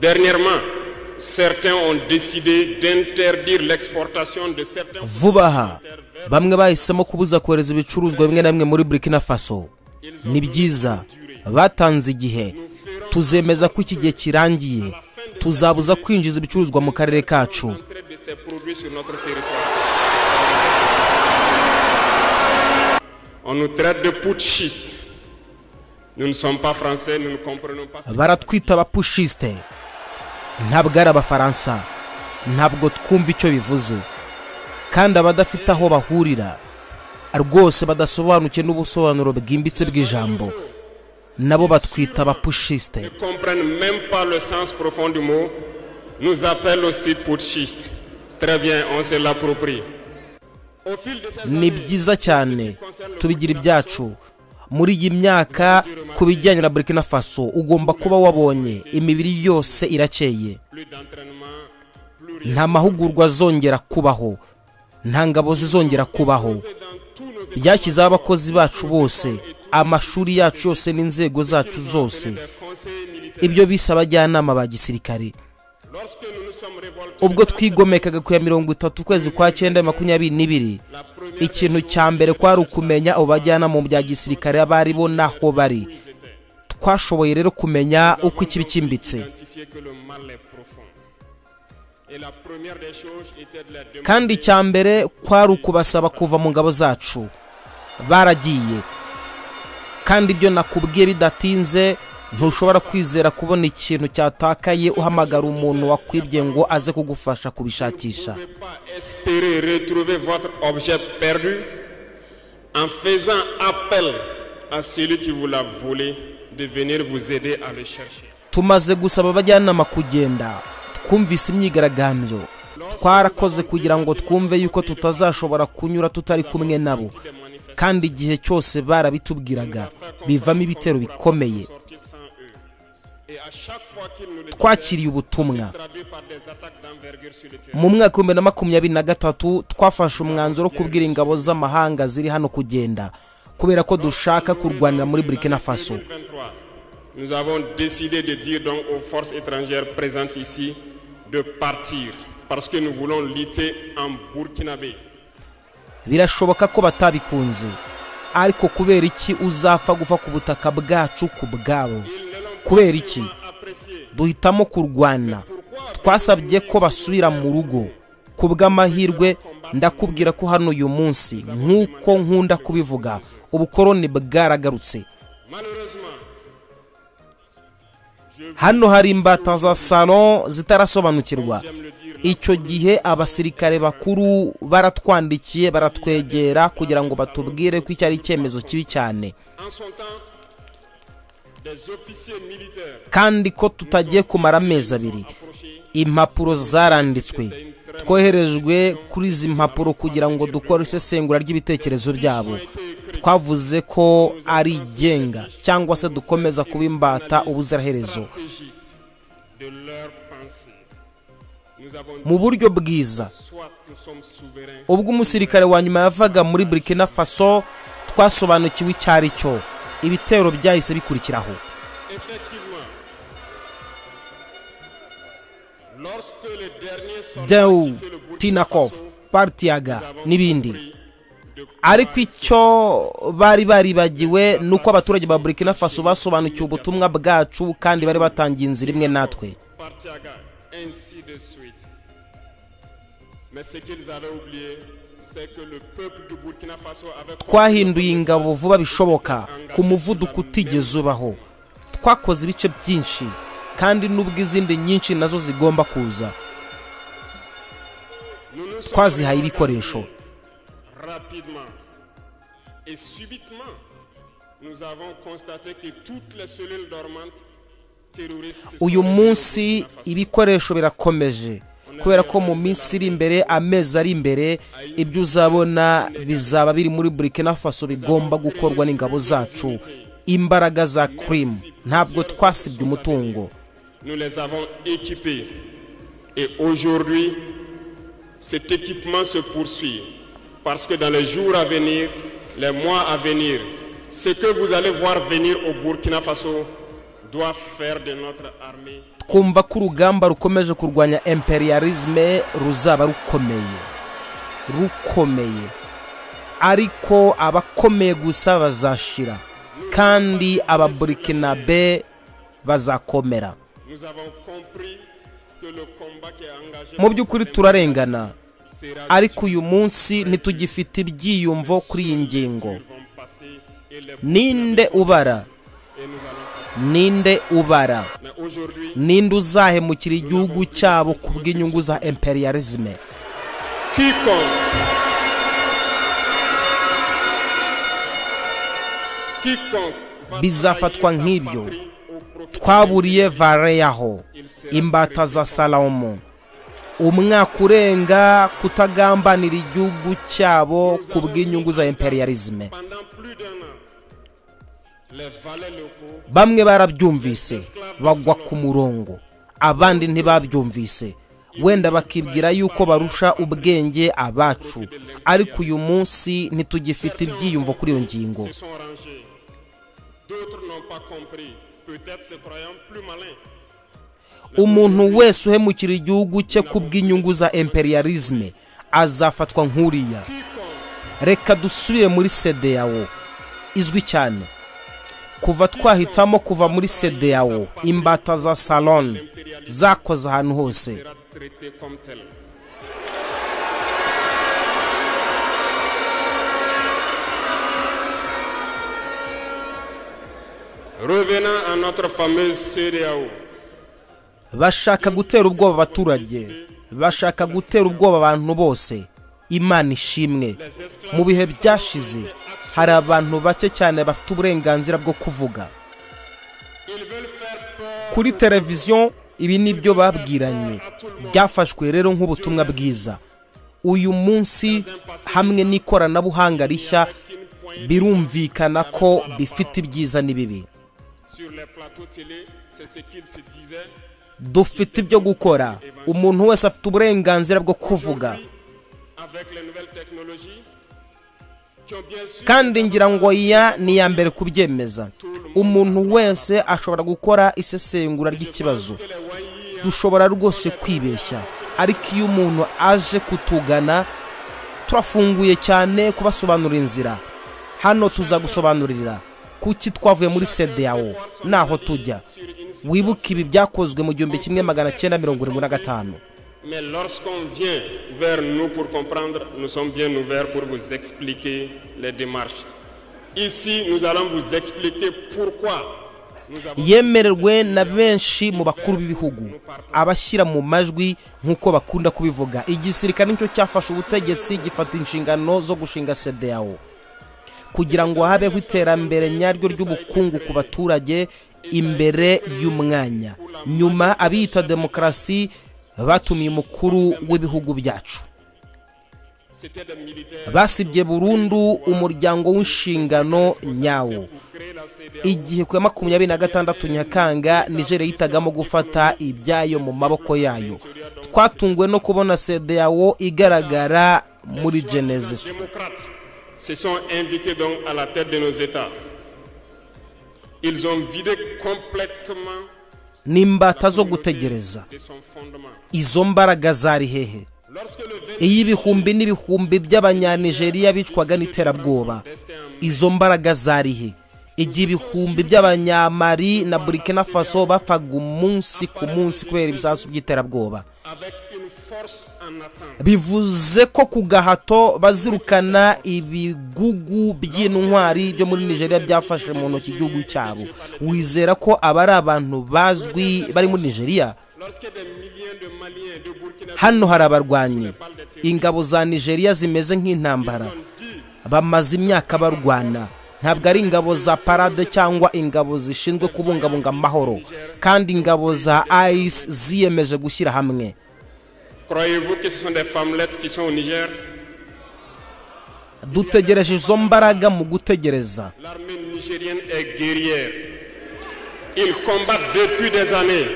Dernièrement, certains ont décidé d'interdire l'exportation de certains vuba aha bamwe bahisemo kubuza kohereza ibicuruzwa bimwe na bimwe muri burkina faso ni byiza batanze igihe tuzemeza ko iki gihe kirangiye tuzabuza kwinjiza ibicuruzwa mu karere kacu entrées de ces produits sur notre territoire. On nous traite de putschistes. Nous ne sommes pas français, nous ne comprenons pas. ce- baratwita abapushiste ntabwo ari abafaransa ntabwo twumva icyo bivuze kandi abadafite aho bahurira rwose badasobanukiwe n'ubusobanuro bwimbitse bw'ijambo nabo batwita abapushiste ne comprennent même pas le sens profond du mot, nous appellent aussi putschistes. Très bien, on se l'approprie. Au fil de ces ni années, byiza cyane tubigira ibyacu muri iyi myaka ku bijyanye na burkina faso ugomba kuba wabonye imibiri yose irakeye plus d'entraînement, plus rien. nta mahugurwa azongera kubaho nta ngabo zizongera kubaho C'est dans tous nos états ryashyizeho abakozi bacu bose amashuri yacu yose n'inzego zacu zose des conseils militaires. ibyo bise abajyanama ba gisirikare Lorsque nous nous sommes révoltés, ubwo twigomekaga ku ya mirongo itatu ukwezi kwa cyenda makumyabiri n'ibiri la première ikintu cya mbere kwari ukumenya abo bajyanama mu bya gisirikare abari bo n'aho bari twashoboye rero kumenya uko ikibi cyimbitse identifier que le mal est profond. Et la première des choses était de la demander kandi icya mbere kwari ukubasaba kuva mu ngabo zacu baragiye kandi ibyo nakubwiye bidatinze ntushobora kwizera kubona ikintu cyatakaye uhamagara umuntu wakwibye ngo aze kugufasha kubishakisha ne pouvez pas espérer retrouver votre objet perdu en faisant appel à celui qui vous l'a volé de venir vous aider à le chercher. tumaze gusaba abajyanama kugenda twumvise imyigaragambyo twarakoze kugira ngo twumve yuko tutazashobora kunyura tutari kumwe nabo kandi igihe cyose barabitubwiraga bivamo ibitero bikomeye Sortir sans eux. Et à chaque fois qu'ils nous le twakiriye ubutumwa traduit par des attaques d'envergure sur le terrain. mu mwaka w'ibihumbi bibiri na makumyabiri na gatatu twafashe umwanzuro wo kubwira ingabo z'amahanga ziri hano kugenda kubera ko dushaka kurwanira muri burkina faso 2023, nous avons décidé de dire donc aux forces étrangères présentes ici de partir parce que nous voulons lutter en Burkinabé. birashoboka ko batabikunze ariko kubera iki uzapfa gupfa ku butaka bwacu ku bwabo Ils ne l'ont Kubera iki? pas apprécié. duhitamo kurwana twasabye ko basubira mu rugo ku bw'amahirwe ndakubwira ko hano uyu munsi nk'uko nkunda kubivuga ubukoroni bwaragarutse Malheureusement, hano hari imbata za salo zitarasobanukirwa j'aime le dire, icyo gihe abasirikare bakuru baratwandikiye baratwegera kugira ngo batubwire ko icyo ari icyemezo kibi cyane en son temps, des officiers militaires kandi ko tutagiye kumara amezi abiri approchés impapuro zaranditswe twoherejwe kuri izi mpapuro kugira ngo dukore isesengura ry'ibitekerezo byabo twavuze ko ari igenga cyangwa se dukomeza kuba imbata ubuziraherezo stratégie de leur pensée. Nous avons dit mu buryo bwiza soit nous sommes souverains, ubwo umusirikare wa nyuma yavaga muri burkina faso twasobanukiwe icyo ari cyo ibitero byahise bikurikiraho effectivement. Lorsque les derniers soldats dewu ont quitté le Burkina tinakov Faso, partiyaga nous avons n'ibindi compris de ariko icyo bari baribagiwe ni uko abaturage ba burkina faso basobanukiwe ubutumwa bwacu kandi bari batangiye inzira imwe natwe Partiaga, ainsi de suite. Mais ce qu'ils avaient oublié, c'est que le peuple du Burkina Faso avait twahinduye ingabo vuba bishoboka ku muvuduko utigeze ubaho twakoze ibice byinshi kandi n'ubwo izindi nyinshi nazo zigomba kuza Nous nous sommes twazihaye ibikoresho rapidement et subitement. Nous avons constaté que toutes les cellules dormantes terroristes se sont uyu révélées au munsi Burkina Faso. ibikoresho birakomeje kubera ko mu minsi iri imbere amezi ari imbere ibyo uzabona bizaba biri muri burkina faso bigomba gukorwa n'ingabo zacu imbaraga za kirimu ntabwo twasibye umutungo Nous les avons équipés et aujourd'hui, cet équipement se poursuit parce que dans les jours à venir, les mois à venir, ce que vous allez voir venir au Burkina Faso doit faire de notre armée twumva ko urugamba rukomeje kurwanya imperialisme ruzaba rukomeye rukomeye ariko abakomeye gusa bazashira kandi ababurikinabe bazakomera Nous avons compris que le combat qui est engagé mu by'ukuri turarengana sera ariko uyu munsi ntitugifite ibyiyumvo kuri iyi ngingo Nous allons passer et les- ninde ubara et nous allons passer. ninde ubara Mais aujourd'hui, ninde uzahemukira igihugu cyabo ku bw'inyungu za imperialisme quiconque quiconque va bizafatwa travailler sa nk'ibyo patrie au profit twaburiye vareyaho imbata za salomo umwaka urenga kutagambanira igihugu cyabo ku bw'inyungu za imperialisme pendant plus d'un an les valets locaux bamwe barabyumvise bagwa ku murongo abandi ntibabyumvise wenda bakibwira yuko barusha ubwenge abacu ariko uyu munsi ntitugifite ibyiyumvo kuri iyo ngingo se sont rangés d'autres n'ont pas compris peut-être se croyant plus malins umuntu wese uhemukira igihugu cye ku bw'inyungu za imperialisme azafatwa nk'uriya quiconque reka dusubire muri sedeyawo izwi cyane kuva twahitamo kuva muri sedeyawo imbata za salon zakoze ahantu hose sera traité comme tel Revenant à notre fameuse CDAO, bashaka gutera ubwoba abaturage bashaka gutera ubwoba abantu bose imana ishimwe mu bihe byashize hari abantu bake cyane bafite uburenganzira bwo kuvuga ils veulent faire peur kuri televiziyo ibi ni byo babwiranye byafashwe rero nk'ubutumwa bwiza uyu munsi hamwe n'ikoranabuhanga rishya qu'une poignée birumvikana ko bifite ibyiza n'ibibi sur les plateaux télé, c'est ce qu'ils se disaient. dufite ibyo gukora umuntu wese afite uburenganzira bwo kuvuga Avec les nouvelles technologies, qui ont bien sûr kandi ngira ngo iya ni iya mbere kubyemeza umuntu wese ashobora gukora isesengura ry'ikibazo que les Wanyis dushobora rwose kwibeshya ariko iyo umuntu aje kutugana turafunguye cyane kubasobanurira inzira hano tuzagusobanurira kuki twavuye muri sedeyawo naho tujya sur une scène. wibuke ibi byakozwe mu gihumbi kimwe magana cyenda mirongo irindwi na gatanu Mais lorsqu'on vient vers nous pour comprendre, nous sommes bien ouverts pour vous expliquer les démarches. Ici, nous allons vous expliquer pourquoi nous avons yemererwe na benshi mu bakuru b'ibihugu abashyira mu majwi nk'uko bakunda kubivuga igisirikare nicyo cyafashe ubutegetsi gifata inshingano zo gushinga sedeyawo kugira ngo habeho iterambere nyaryo ry'ubukungu ku baturage imbere y'umwanya nyuma abiyita demokarasi batumiye umukuru w'ibihugu byacu c'était des militaires basibye burundu umuryango w'inshingano nyawo pour créer la CDAO. igihe ku ya makumyabiri na gatandatu nyakanga nigeria yitagamo gufata ibyayo mu maboko yayo twatunguwe no kubona sedeyawo igaragara muri genesis démocrates se sont invités donc à la tête de nos États. Ils ont vidé complètement n'imbata zo gutegereza de son fondement. izo mbaraga zari hehe Lorsque le 20 iy'ibihumbi n'ibihumbi by'abanyanigeriya bicwaga n'iterabwoba izo mbaraga zari he igihe ibihumbi by'abanyamari na burkina faso bapfaga umunsi ku munsi kubera ibisasu by'iterabwoba avec une force en attente, bivuze ko ku gahato bazirukana ibigugu by'intwari byo muri nigeria byafashe mu ntoki igihugu cyabo wizera ko aba ari abantu bazwi bari muri nigeria lorsque des milliers de Maliens de Burkina hano hari abarwanyi ingabo za nigeria zimeze nk'intambara Faso dit bamaze imyaka barwana ntabwo ari ingabo za parade cyangwa ingabo zishinzwe kubungabunga amahoro kandi ingabo za ice ziyemeje gushyira hamwe Croyez-vous que ce sont des femmelettes qui sont au Niger dutegereje izo mbaraga mu gutegereza L'armée nigérienne est guerrière. Ils combattent depuis des années.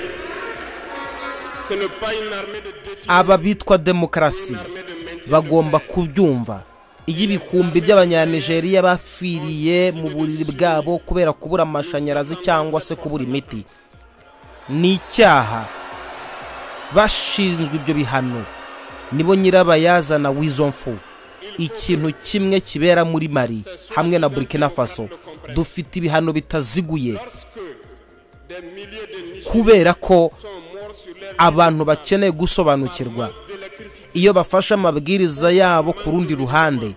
Ce n'est pas une armée de défi, aba bitwa demokarasi une armée de maintien. bagomba kubyumva iyo ibihumbi by'abanyanigeriya bapfiriye mu buriri bwabo kubera kubura amashanyarazi cyangwa se kubura imiti ni icyaha bashinzwe ibyo bihano nibo nyirabayazana w'izo mfu ikintu kimwe kibera muri mari hamwe na burkina faso dufite ibihano bitaziguye kubera ko abantu bakeneye gusobanukirwa iyo bafashe amabwiriza yabo ku rundi ruhande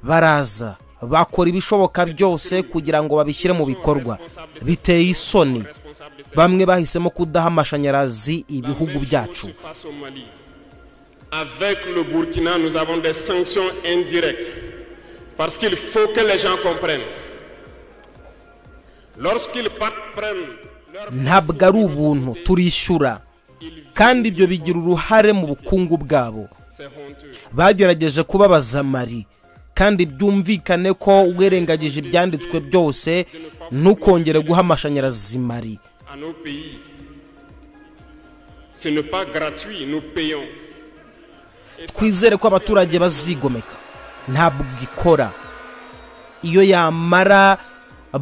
baraza bakora ibishoboka byose kugira ngo babishyire mu bikorwa biteye isoni bamwe bahisemo kudaha amashanyarazi ibihugu byacu Avec le Burkina, nous avons des sanctions indirectes. Parce qu'il faut que les gens comprennent. Lorsqu'ils partent prennent leur ntabwo ari ubuntu turishyura kandi ibyo bigira uruhare mu bukungu bwabo c'est honteux. bagerageje kubabaza mari kandi byumvikane ko wirengagije ibyanditswe byose ntukongere guha amashanyarazi mari À nos pays, ce n'est pas gratuit, nous payons. twizere ko abaturage bazigomeka ntabwo ikora iyo yamara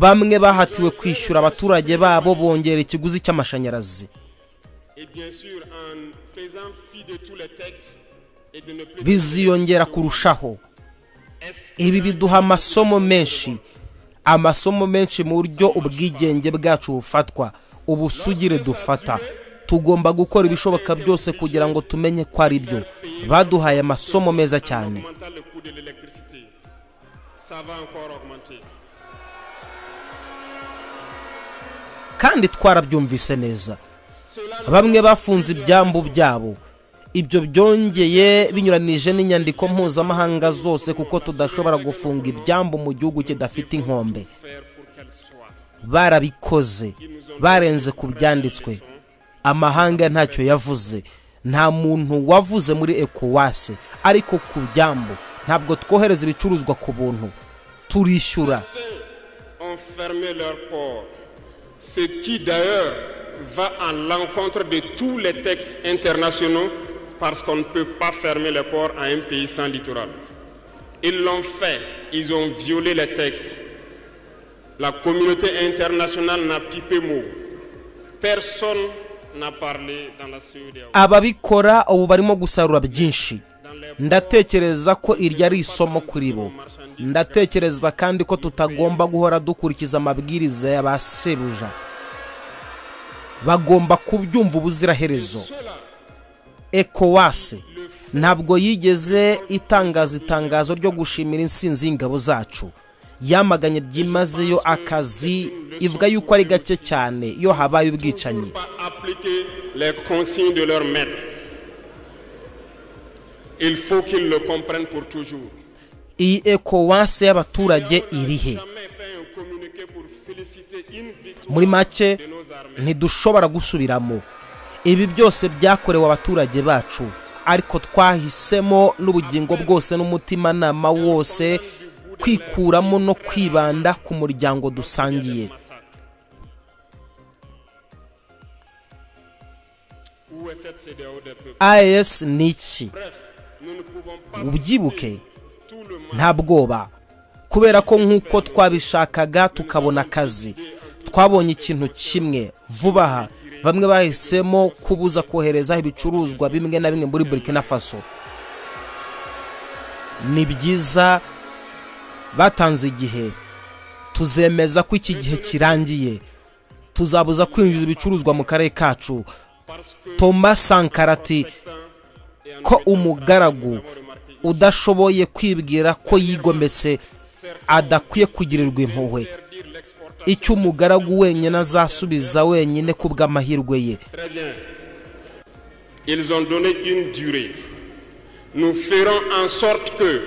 bamwe bahatiwe kwishyura abaturage babo bongera ikiguzi cy'amashanyarazi Et bien sûr, en faisant fi de tous les textes et de ne plus biziyongera kurushaho ibi biduha amasomo menshi amasomo menshi mu buryo ubwigenge bwacu bufatwa ubusugire dufata tugomba gukora ibishoboka byose kugira ngo tumenye ko ari byo baduhaye amasomo meza cyane augmenter le coût de l'électricité. Ça va encore augmenter. kandi twarabyumvise neza Cela bamwe bafunze ibyambu byabo ibyo byongeye binyuranije n'inyandiko mpuzamahanga zose kuko tudashobora gufunga ibyambu mu gihugu kidafite inkombe faire pour qu'elle soit. barabikoze barenze ku byanditswe amahanga ntacyo yavuze nta muntu wavuze muri ekowase ariko ku byambu ntabwo twohereza ibicuruzwa ku buntu turishyura ont fermé leur port, ce qui d'ailleurs va à l'encontre de tous les textes internationaux parce qu'on ne peut pas fermer les ports à un pays sans littoral. Ils l'ont fait, ils ont violé les textes. La communauté internationale n'a pipé mot. Personne n'a parlé dans la CEDEAO. ababikora ubu barimo gusarura byinshi ndatekereza ko iryo ari isomo kuri bo ndatekereza kandi ko tutagomba guhora dukurikiza amabwiriza ya ba sebuja bagomba kubyumva ubuziraherezo ekowase ntabwo yigeze itangaza itangazo ryo gushimira insinzi y'ingabo zacu yamaganye byimazeyo akazi ivuga yuko ari gake cyane iyo habaye ubwicanyi pas appliquer les consignes de leur maître. Il faut qu'ils le comprennent pour toujours. iyi ekowase y'abaturage irihe Jamais fait un communiqué pour féliciter une victoire muri make de nos armées. ntidushobora gusubiramo ibi byose byakorewe abaturage bacu ariko twahisemo n'ubugingo bwose n'umutimanama wose kwikuramo no kwibanda ku muryango dusangiye Où est cette CDAO des peuples as ni iki Bref, nous ne pouvons pas ubyibuke citer tout le mal nta bwoba kubera ko nk'uko twabishakaga tukabona akazi twabonye ikintu kimwe vuba aha bamwe bahisemo kubuza kohereza ibicuruzwa bimwe na bimwe muri burkina faso ni byiza batanze igihe tuzemeza ko iki gihe kirangiye tuzabuza kwinjiza ibicuruzwa mu karere kacu parce que thomas sankarati et en ko umugaragu udashoboye kwibwira ko yigometse adakwiye kugirirwa impuhwe interdire l'exportation. icyo umugaragu wenyine azasubiza wenyine ku bw'amahirwe ye Très bien. Ils ont donné une durée. Nous ferons en sorte que,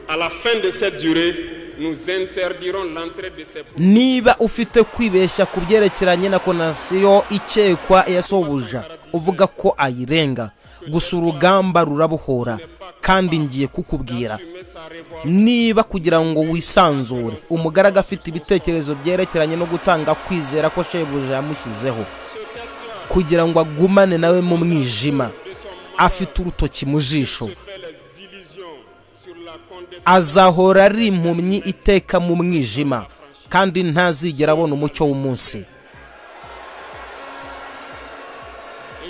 à la fin de cette durée, nous interdirons l'entrée de ces produits. niba ufite kwibeshya ku byerekeranye na konasiyo ikekwa yasobuja uvuga ko ayirenga gusa urugamba rurabohora kandi ngiye kukubwira assumer sa révolte. niba kugira ngo wisanzure umugaragu afite ibitekerezo byerekeranye no gutanga kwizera ko shebuja yamushyizeho Ce texte-là, kugira ngo agumane nawe mu mwijima de son mandat, afite urutoki mu jisho se fait les illusions sur la condescendance. azahora ari impumyi iteka mu mwijima kandi ntazigera abona umucyo w'umunsi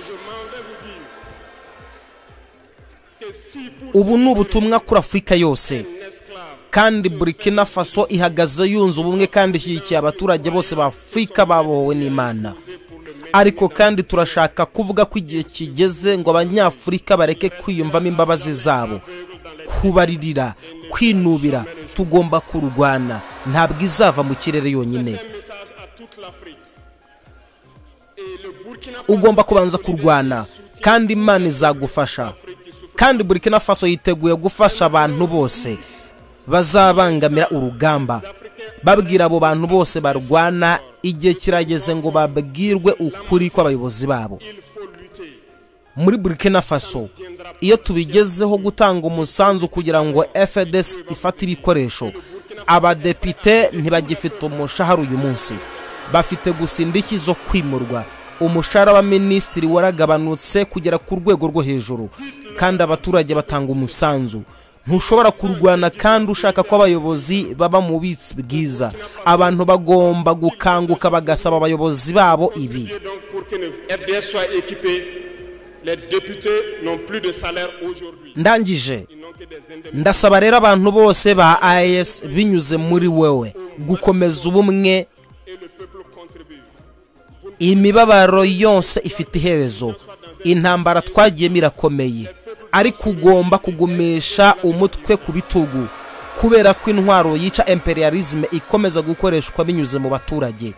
vous dire que si pour ubu ni ce ubutumwa kuri afurika yose un esclave kandi burkina faso ihagaze yunze ubumwe kandi ishyigikiye abaturage bose ba afurika babohowe n'imana c'est pour le mettre ariko kandi turashaka kuvuga ko igihe kigeze ngo abanyafurika bareke kwiyumvamo imbabazi zabo kubaririra kwinubira tugomba kurwana ntabwo izava mu kirere yonyine un message à toute l'Afrique. Et le Burkina Faso ugomba kubanza kurwana kandi imana izagufasha kandi burkina faso yiteguye gufasha abantu bose bazabangamira urugamba babwira abo bantu bose barwana igihe kirageze ngo babwirwe ukuri kw'abayobozi babo il faut lutter. muri burkina faso iyo tubigezeho gutanga umusanzu kugira ngo fds ifate ibikoresho abadepite ntibagifite umushahara uyu munsi bafite gusa indishyi zo kwimurwa umushahara wa minisitiri waragabanutse kugera ku rwego rwo hejuru kandi abaturage batanga umusanzu ntushobora kurwana kandi ushaka ko abayobozi baba mu bitsi bwiza abantu bagomba gukanguka bagasaba abayobozi babo ibi Et donc pour que le FDS soit équipé, les députés n'ont plus de salaire aujourd'hui. ndangije Ils n'ont que des indemnités. ndasaba rero abantu bose ba ayesi binyuze muri wowe gukomeza ubumwe Et le peuple contribue. Vous ne imibabaro yose ifite iherezo intambara twagiyemo irakomeye ariko ugomba kugumisha umutwe ku bitugu kubera ko intwaro yica imperialisme ikomeza gukoreshwa binyuze mu baturage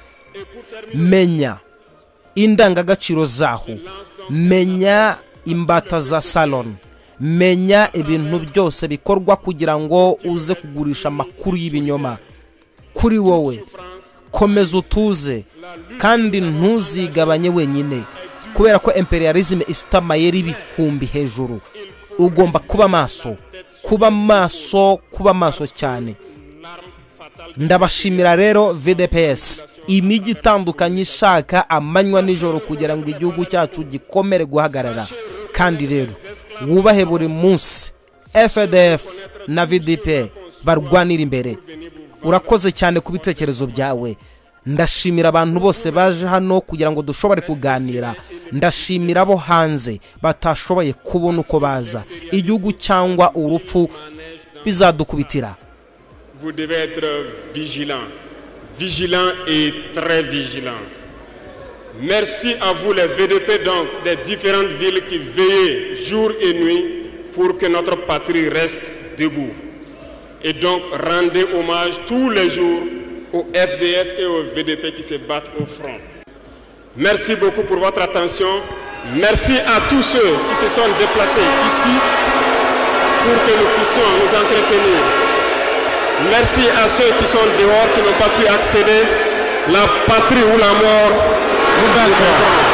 menya indangagaciro zaho menya imbata za salon menya ibintu byose bikorwa kugira ngo uze kugurisha amakuru y'ibinyoma kuri wowe komeza utuze kandi ntuzigabanye wenyine kubera ko imperialism ifite amayeri ibihumbi hejuru ugomba kuba maso kuba maso kuba maso cyane l'arme fatale. ndabashimira rero vdps imijyi itandukanye ishaka amanywa n'ijoro kugira ngo igihugu cyacu gikomere guhagarara kandi rero wubahe buri munsi fdf na vdp barwanira imbere urakoze cyane ku bitekerezo byawe ndashimira abantu bose baje hano kugira ngo dushobore kuganira ndashimira abo hanze batashoboye kubona uko baza igihugu cyangwa urupfu bizadukubitira Vous devez être vigilant. Vigilant et très vigilant. Merci à vous les VDP donc des différentes villes qui veillez jour et nuit pour que notre patrie reste debout. Et donc rendez hommage tous les jours aux FDS et aux VDP qui se battent au front. Merci beaucoup pour votre attention. Merci à tous ceux qui se sont déplacés ici pour que nous puissions nous entretenir. Merci à ceux qui sont dehors, qui n'ont pas pu accéder. La patrie ou la mort, vous d'accord.